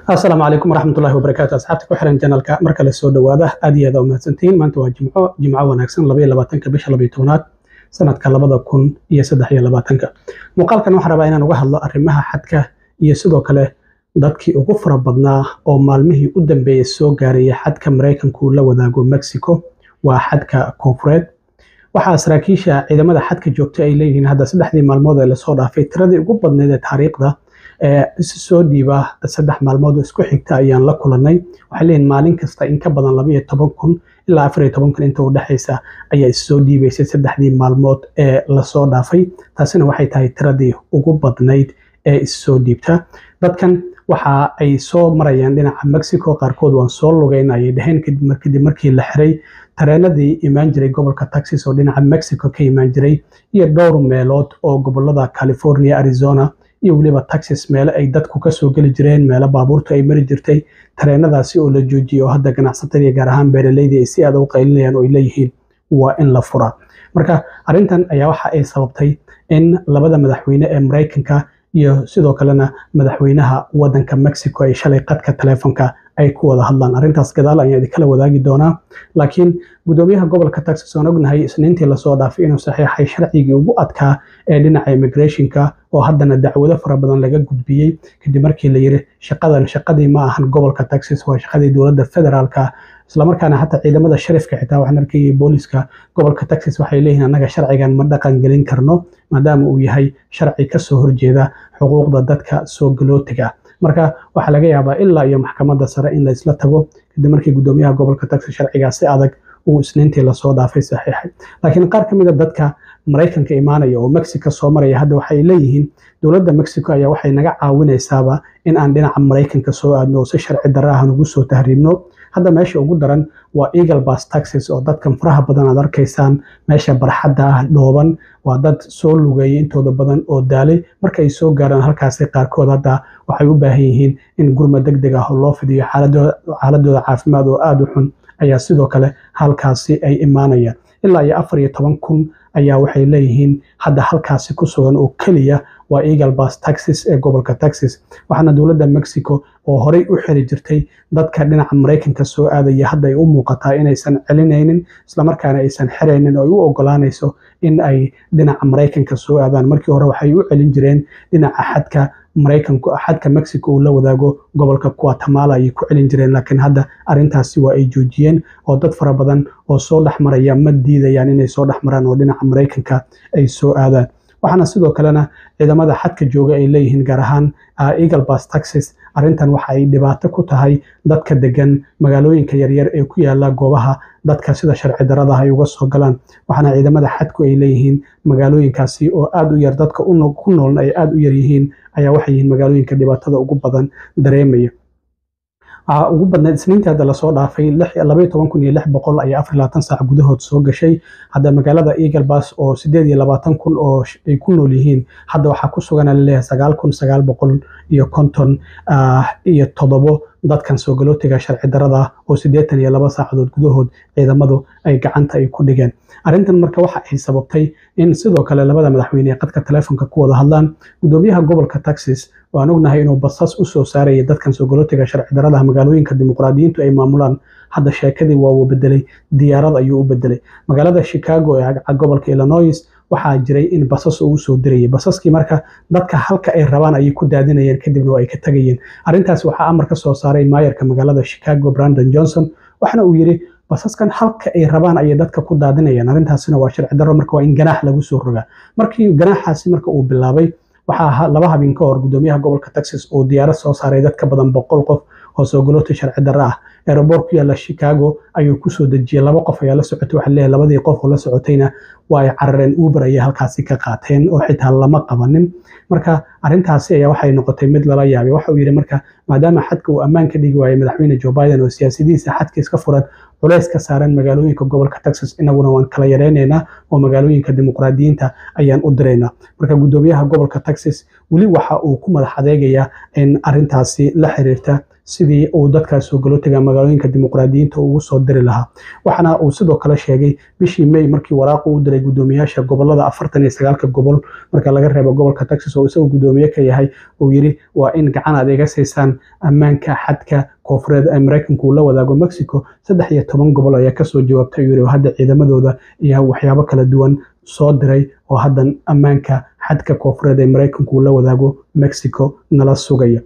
asalaamu calaykum waraxmatullahi wabarakaatu asxaabta ku xiran janalka marka la soo dhowaada aad iyo aad u mahadsantihiin maanta waa jimco jimco wanaagsan labaiyo labaatanka bisha labayo tobnaad sanadka labada kun iyo saddex iyo labaatanka muuqaalkan waxaan rabaa inaan uga hadlo arrimaha xadka iyo sidoo kale dadkii ugu fara badnaa oo maalmihii u dambeeyey soo gaaraya xadka maraykanku la wadaago mexico waa xadka koonfureed waxaa saraakiisha ciidamada xadka joogta ay leeyihiin hadda saddexdii maalmood ee lasoo dhaafay tiradii ugu badneyd ee taariikhda ee isi soo dhiiba saddex maalmood oo isku xigta ayaan la kulanay waxay leeyihin maalin kasta in ka badan labaiyo toban kun ilaa afar iyo toban kun inta u dhexaysa ayaa issoo dhiibaysay saddexdii maalmood ee lasoo dhaafay taasina waxay tahay tiradii ugu badnayd ee issoo dhiibta dadkan waxa ay soo marayaan dhinaca mexico qaarkood waan soo lugeyn ayay dhaheen kadib markii la xiray tareenadii imaan jiray gobolka texas oo dhinaca mexico ka imaan jiray iyo dhowr meelood oo gobolada california arizona iyo weliba texas meelo ay dadku kasoo geli jireen meelo baabuurtu ay mari jirtay tareenadaasi oo la joojiyey oo hadda ganacsatada iyo gaar ahaan beeraleydii ay si aad u qaylinayaan oo ay leeyihiin waa in la furaa marka arrintan ayaa waxa ay sababtay in labada madaxweyne ee maraykanka iyo sidoo kalena madaxweynaha wadanka mexico ay shalay qadka teleefonka ay ku wada hadlaan arrintaas gadaal ayaan idinkala wadaagi doonaa laakiin gudoomiyaha gobolka texas waan ognahay isniintii lasoo dhaafay inuu saxiixay sharcigii ugu adkaa ee dhinaca immigrationka oo haddana dacwado fara badan laga gudbiyey kadib markii la yiri shaqadan shaqadii ma ahan gobolka texas waa shaqadii dowladda federaalka islamarkaana xataa ciidamada sharifka xitaa waxaan arkayay booliska gobolka texas waxay leeyihiin annaga sharcigan ma dhaqan gelin karno maadaama uu yahay sharci kasoo horjeeda xuquuqda dadka soo galootiga marka waxaa laga yaabaa ilaa iyo maxkamadda sare in laysla tago kadib markii gudoomiyaha gobolka texas sharcigaas si adag uu isniintii lasoo dhaafay saxiixay laakiin qaar ka mid a dadka maraykanka imaanaya oo mexico soo maraya hadda waxay leeyihiin dowladda mexico ayaa waxay naga caawinaysaaba in aan dhinaca maraykanka soo aadno oo si sharci darra ah nagu soo tahriibno hadda meesha ugu daran waa eagle bas taxis oo dadkan faraha badan aad arkaysaan meesha barxadda ah dhooban waa dad soo lugeeyay intooda badan oo daalay marka ay soo gaaraan halkaasi qaarkood hadda waxay u baahan yihiin in gurma deg deg ah oo loo fidiyo xaaladooda caafimaad oo aada u xun ayaa sidoo kale halkaasi ay imaanayaan ilaa iyo afar iyo toban kun ayaa waxay leeyihiin hadda halkaasi ku sugan oo keliya waa eagle bas taxis ee gobolka texas waxaana dowladda mexico oo horey u xiri jirtay dadka dhinaca maraykanka soo aadaya hadda ay u muuqataa inaysan celinaynin islamarkaana aysan xiraynin oo ay u ogolaanayso in ay dhinaca maraykanka soo aadaan markii hore waxay u celin jireen dhinaca xadka maraykanku xadka mexico uu la wadaago gobolka guatemala ayay ku celin jireen laakiin hadda arrintaasi waa ay joojiyeen oo dad fara badan oo soo dhex maraya ma diidayaan inay soo dhex maraan oo dhinaca maraykanka ay soo aadaan waxaana sidoo kalena ciidamada xadka jooga ay leeyihiin gaar ahaan eagle bas taxis arrintan waxa ay dhibaato ku tahay dadka degan magaalooyinka yaryar ee ku yaala goobaha dadka sida sharci darada ay uga soo galaan waxaana ciidamada xadku ay leeyihiin magaalooyinkaasi oo aada u yar dadka ku noolna ay aada u yar yihiin ayaa waxay yihiin magaalooyinka dhibaatada ugu badan dareemaya waxaa ugu badnayd isniintii hadda lasoo dhaafay labaiyo toban kun iyo lix boqol ayaa afar labaatan saac gudahood soo gashay hadda magaalada eagle bas oo sideed iyo labaatan kun oo ay ku nool yihiin hadda waxaa ku sugan laleeyahay sagaal kun sagaal boqol iyo konton iyo toddobo dadkan soo galootiga sharci darada oo siddeetan iyo laba saacadood gudahood ciidamadu ay gacanta ay ku dhigeen arrintan marka waxa ay sababtay in sidoo kale labada madaxweyne ee qadka teleefonka ku wada hadlaan gudoomiyaha gobolka texas waan ognahay inuu basas u soo saaraya dadkan soo galootiga sharci daradaha magaalooyinka dimuqraadiyiintu ay maamulaan hadda sheekadii waa uu bedelay diyaarad ayuu u bedelay magaalada chicago ee gobolka illinois waxaa jiray in basas uu soo dirayay basaskii marka dadka halka ay rabaan ayay ku daadinayeen kadibna waa ay ka tagayeen arrintaas waxaa amar ka soo saaray maayarka magaalada chicago brandon johnson waxana uu yidhi basaskan halka ay rabaan ayay dadka ku daadinayaan arrintaasina waa sharci darro marka waa in ganaax lagu soo rogaa markii ganaaxaasi marka uu bilaabay waxaa laba habeen ka hor gudoomiyaha gobolka texas oo diyaarad soo saaray dad ka badan boqol qof oo soo galoota sharci darro ah aeroboort ku yaalla chicago ayuu kusoo dejiyey laba qof ayaa la socotay waxaa leeyahay labadii qof oo la socotayna waa ay carareen uber ayay halkaasi ka qaateen oo xitaa lama qabanin marka arrintaasi ayaa waxay noqotay mid lala yaabay waxa uu yidhi marka maadaama xadka uu ammaan ka dhigi waayay madaxweyne joe biden oo siyaasadihiisa xadka iska furan culays ka saaran magaalooyinka gobolka texas inaguna waan kala yareynaynaa oo magaalooyinka dimuqraadiyiinta ayaan u diraynaa marka gudoomiyaha gobolka texas weli waxa uu ku madax adeegayaa in arrintaasi la xiriirta sidii uu dadkaas soo galootiga magaalooyinka dimuqraadiyiinta ugu soo diri lahaa waxaana uu sidoo kale sheegay bishii may markii waraaqu u diray guddoomiyaasha gobolada afartan iyo sagaalka gobol marka laga reebo gobolka texas oo isagoo guddoomiye ka yahay uu yiri waa in gacan aad iga siisaan ammaanka xadka koofureed ee maraykanku uu la wadaago mexico saddex iyo toban gobol ayaa kasoo jawaabtay yiri oo hadda ciidamadooda iyo waxyaabo kala duwan soo diray oo haddan ammaanka xadka koofureed ee maraykanku uu la wadaago mexico nala sugaya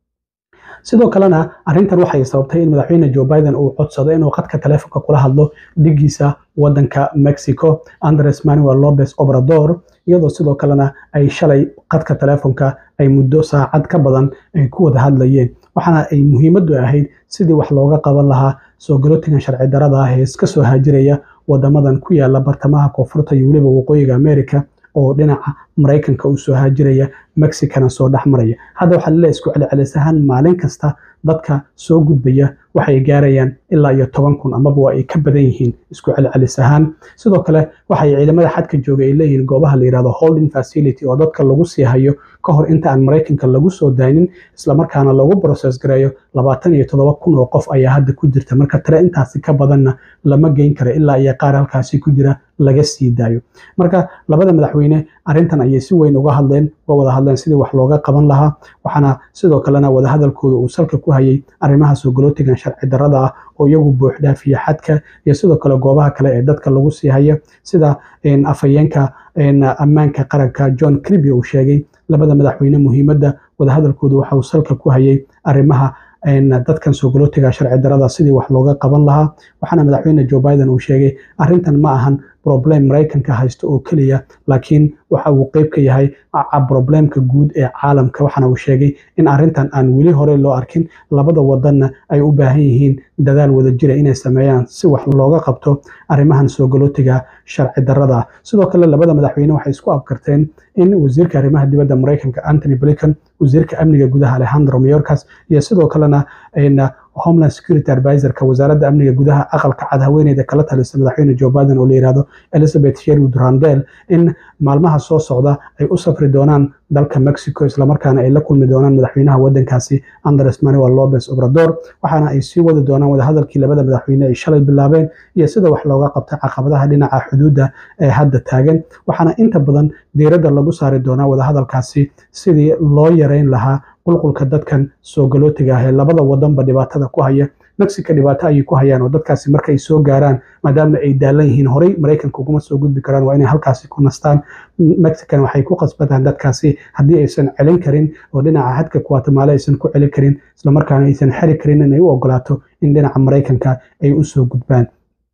sidoo kalena arrintan waxay sababtay in madaxweyne joe biden uu codsado inuu khadka taleefonka kula hadlo dhigiisa wadanka mexico andres manuel lopez obrador iyadoo sidoo kalena ay shalay khadka taleefonka ay muddo saacad ka badan ay ku wada hadlayeen waxaana ay muhiimaddu ahayd sidii wax looga qaban lahaa soo galootigan sharci darada ah ee iska soo haajiraya wadamadan ku yaala bartamaha koonfurta iyo weliba waqooyiga america oo dhinaca maraykanka u soo haajiraya mexicana soo dhex maraya hadda waxaa laleeyahay isku celcelis ahaan maalin kasta dadka soo gudbaya waxay gaarayaan ilaa iyo toban kun amaba waa ay ka badan yihiin isku celcelis ahaan sidoo kale waxay ciidamada xadka jooga ay leeyihiin goobaha la yihahdo holding facility oo dadka lagu sii hayo ka hor inta aan maraykanka lagu soo daynin islamarkaana lagu process gareeyo labaatan iyo toddoba kun oo qof ayaa hadda ku jirta marka tale intaasi ka badanna lama geyn karo ilaa iyo qaar halkaasi ku jira laga sii daayo marka labada madaxweyne arrintan ayay si weyn uga hadleen uga wada hadleen sidii wax looga qaban lahaa waxaana sidoo kalena wadahadalkooda uu salka ku hayay arrimaha soo galootigan sharci darada ah oo iyagu buuxdhaafiya xadka iyo sidoo kale goobaha kale ee dadka lagu sii haya sida afhayeenka ammaanka qaranka john criby uu sheegay labada madaxweyne muhiimadda wadahadalkooda waxa uu salka ku hayay arrimaha dadkan soo galootiga sharci darada sidii wax looga qaban lahaa waxaana madaxweyne joe biden uu sheegay arrintan ma ahan problem maraykanka haysto oo keliya laakiin waxa uu qeyb ka yahay problemka guud ee caalamka waxaana uu sheegay in arrintan aan weli hore loo arkin labada wadanna ay u baahan yihiin dadaal wada jira inay sameeyaan si wax looga qabto arrimahan soo galootiga sharci darada sidoo kale labada madaxweyne waxay isku abkarteen in wasiirka arrimaha dibadda maraykanka anthony blinken wasiirka amniga gudaha alejandro mayorkas iyo sidoo kalena homeland security advisorka wasaaradda amniga gudaha aqalka cad haweeneyda kala talisa madaxweyne joe biden oo la yihahdo elizabeth sherwood randel in maalmaha soo socda ay u safri doonaan dalka mexico islamarkaana ay la kulmi doonaan madaxweynaha wadankaasi andres manuel lopez obrador waxaana ay sii wadi doonaan wadahadalkii labada madaxweyne ay shalay bilaabeen iyo sida wax looga qabta caqabadaha dhinaca xuduudda ee hadda taagan waxaana inta badan diiradda lagu saari doonaa wadahadalkaasi sidii loo yareyn lahaa qulqulka dadkan soo galootiga ah ee labada wadanba dhibaatada ku haya mexico dhibaato ayay ku hayaan oo dadkaasi markay soo gaaraan maadaama ay daalan yihiin horey maraykanka uguma soo gudbi karaan waa inay halkaasi ku nastaan mexican waxay ku qasbataan dadkaasi haddii aysan celin karin oo dhinaca xadka guatemala aysan ku celin karin islamarkaana aysan xeri karin inay u ogolaato in dhinaca maraykanka ay u soo gudbaan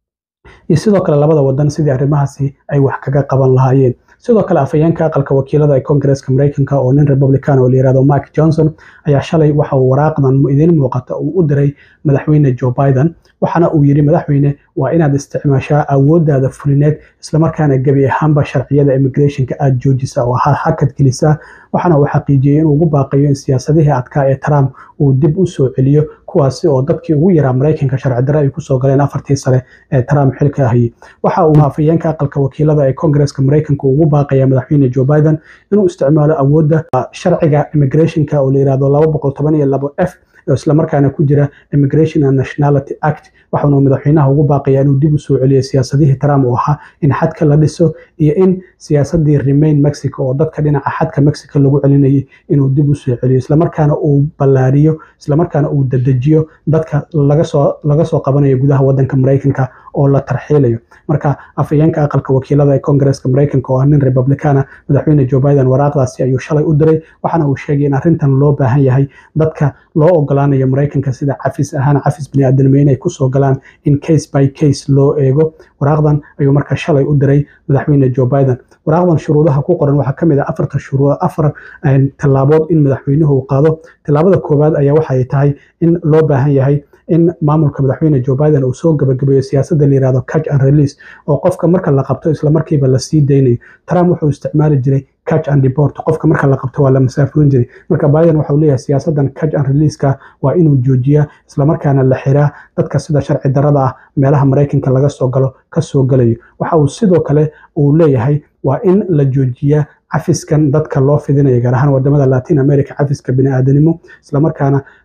iyo sidoo kale labada wadan sidii arrimahaasi ay wax kaga qaban lahaayeen sidoo kale afhayeenka aqalka wakiilada ee koongareeska maraykanka oo nin republican oo la yihahdo mike johnson ayaa shalay waxa uu waraaqdan idiin muuqata uu u diray madaxweyne joe biden waxaana uu yidhi madaxweyne waa inaad isticmaashaa awooddaada fulineed islamarkaana gebi ahaanba sharciyada immigrationka aada joojisa oo hakad gelisaa waxaana uu xaqiijiyey inuu ugu baaqayo in siyaasadihii adkaa ee trump uu dib u soo celiyo kuwaasi oo dadkii ugu yaraa maraykanka sharci darre ay kusoo galeen afartii sare ee trump xilka hayay waxa uu afhayeenka aqalka wakiilada ee koongareeska maraykanka ugu baaqaya madaxweyne joe biden inuu isticmaalo awoodda sharciga immigrationka oo la yihahdo laba boqol toban iyo labo f oo islamarkaana ku jira immigration and nationality act waxaanu madaxweynaha ugu baaqayaa inuu dib u soo celiyo siyaasadihii trump oo ahaa in xadka la dhiso iyo in siyaasadii remain mexico oo dadka dhinaca xadka mexico lagu celinayay inuu dib u soo celiyo islamarkaana uu ballaariyo islamarkaana uu dadejiyo dadka lagasoo laga soo qabanayo gudaha wadanka maraykanka oo la tarxiilayo marka afhayeenka aqalka wakiilada ee koongareeska maraykanka oo ah nin republicana madaxweyne joe biden waraaqdaasi ayuu shalay u diray waxaana uu sheegay in arrintan loo baahan yahay dadka loo ogolaanayo maraykanka sida cafis ahaan cafis biniaadanimo inay kusoo galaan in case by case loo eego waraaqdan ayuu marka shalay u diray madaxweyne joe biden waraaqdan shuruudaha ku qoran waxaa kamid ah afarta shuruud afar tallaabood in madaxweynuhu uu qaado tallaabada koowaad ayaa waxay tahay in loo baahan yahay in maamulka madaxweyne joe biden uu soo gabagabeeyo siyaasadda la yihahdo catch and release oo qofka marka la qabto islamarkiiba la sii daynayo trump wuxuu isticmaali jiray catch and deport qofka marka la qabto waa la masaafurin jiray marka biden waxa uu leeyahay siyaasaddan catch and releaseka waa inuu joojiyaa islamarkaana la xiraa dadka sida sharci darada ah meelaha maraykanka laga soo galo ka soo galayo waxa uu sidoo kale uu leeyahay waa in la joojiyaa cafiskan dadka loo fidinayo gaar ahaan wadamada latin america cafiska biniaadanimo islamarkaana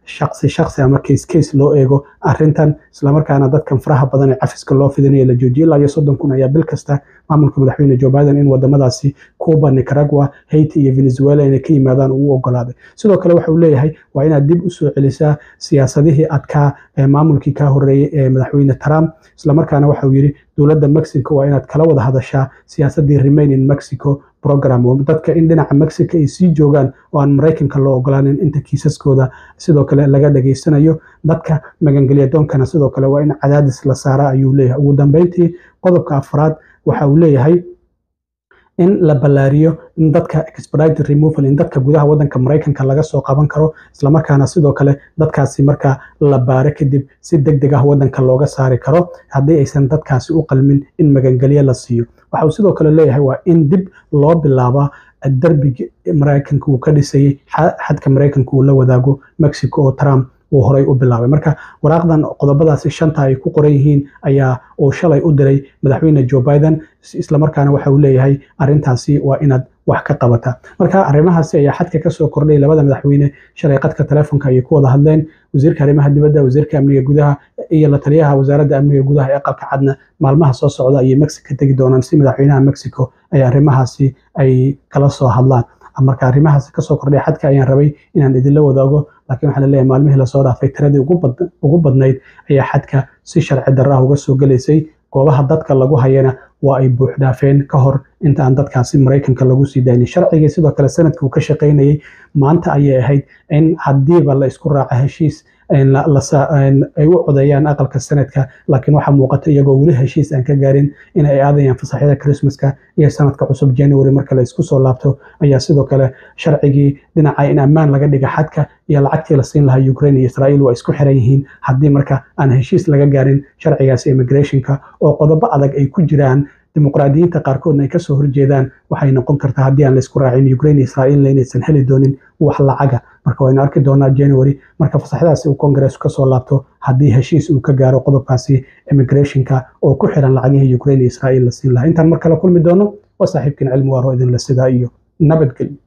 shaqsi shaqsi ama case case loo eego arrintan islamarkaana dadkan faraha badan ee cafiska loo fidinayo la joojiyo ilaa iyo soddon kun ayaa bil kasta maamulka madaxweyne joe biden in wadamadaasi cuba nicaragua haiti iyo venezuela inay ka yimaadaan uu ogolaaday sidoo kale waxa uu leeyahay waa inaad dib usoo celisaa siyaasadihii adkaa ee maamulkii kaa horeeyey ee madaxweyne trump islamarkaana waxa uu yidhi dowladda mexico waa inaad kala wada hadashaa siyaasadii remain in mexico program oo dadka in dhinaca mexico ay sii joogaan oo aan maraykanka loo ogolaanin inta kiisaskooda sidoo kale laga dhageysanayo dadka magangelya doonkana sidoo kale waa in cadaadis la saara ayuu leeyahay ugu dambeyntii qodobka afraad waxa uu leeyahay in la ballaariyo in dadka expedited removal in dadka gudaha wadanka maraykanka laga soo qaban karo islamarkaana sidoo kale dadkaasi marka la baaro kadib si deg deg ah wadanka looga saari karo haddii aysan dadkaasi u qalmin in magangelyo la siiyo waxa uu sidoo kale leeyahay waa in dib loo bilaabaa darbiga maraykanka uu ka dhisayey xadka maraykanka uu la wadaago mexico oo trump uu horay u bilaabay marka waraaqdan qodobadaasi shanta ay ku qoran yihiin ayaa uu shalay u diray madaxweyne joe biden islamarkaana waxa uu leeyahay arrintaasi waa inaad wax ka qabata marka arrimahaasi ayaa xadka kasoo kordhay labada madaxweyne shalay qadka telefoonka ayay ku wada hadleen wasiirka arrimaha dibadda wasiirka amniga gudaha iyo la taliyaha wasaaradda amniga gudaha ee aqalka cadna maalmaha soo socda ayay mexico tegi doonaan si madaxweynaha mexico ay arrimahaasi ay kala soo hadlaan marka arrimahaas kasoo kordhay xadka ayaan rabay inaan idinla wadaago laakiin waxaa laleeyahay maalmihii lasoo dhaafay tiradii ugu badnayd ayaa xadka si sharci darra uga soo gelaysay goobaha dadka lagu hayana waa ay buuxdhaafeen ka hor inta aan dadkaasi maraykanka lagu sii daynin sharcigii sidoo kale sanadka uu ka shaqaynayay maanta ayay ahayd in haddiiba la isku raaco heshiis ay u codeeyaan aqalka sanadka laakiin waxaa muuqata iyagoo weli heshiis aan ka gaarin in ay aadayaan fasaxyada christmaska iyo sanadka cusub january marka la isku soo laabto ayaa sidoo kale sharcigii dhinaca in ammaan laga dhiga xadka iyo lacagtii la siin lahaa ukraine iyo israel waa isku xiran yihiin haddii marka aan heshiis laga gaarin sharcigaasi immigrationka oo qodobo adag ay ku jiraan dimuqraadiyiinta qaarkoodna ay kasoo horjeedaan waxay noqon kartaa haddii aan laisku raacin ukraine iyo israa'iilna inaysan heli doonin wax lacaga marka waynu arki doonaa january marka fasaxdaasi uu kongareesku kasoo laabto haddii heshiis uu ka gaaro qodobkaasi immigrationka oo ku xiran lacagihii ukraine iyo israa'iil la siin lahaa intaan mar kale kulmi doono waa saaxiibkiin cilmi waaro idinla sidaa iyo nabadgelyo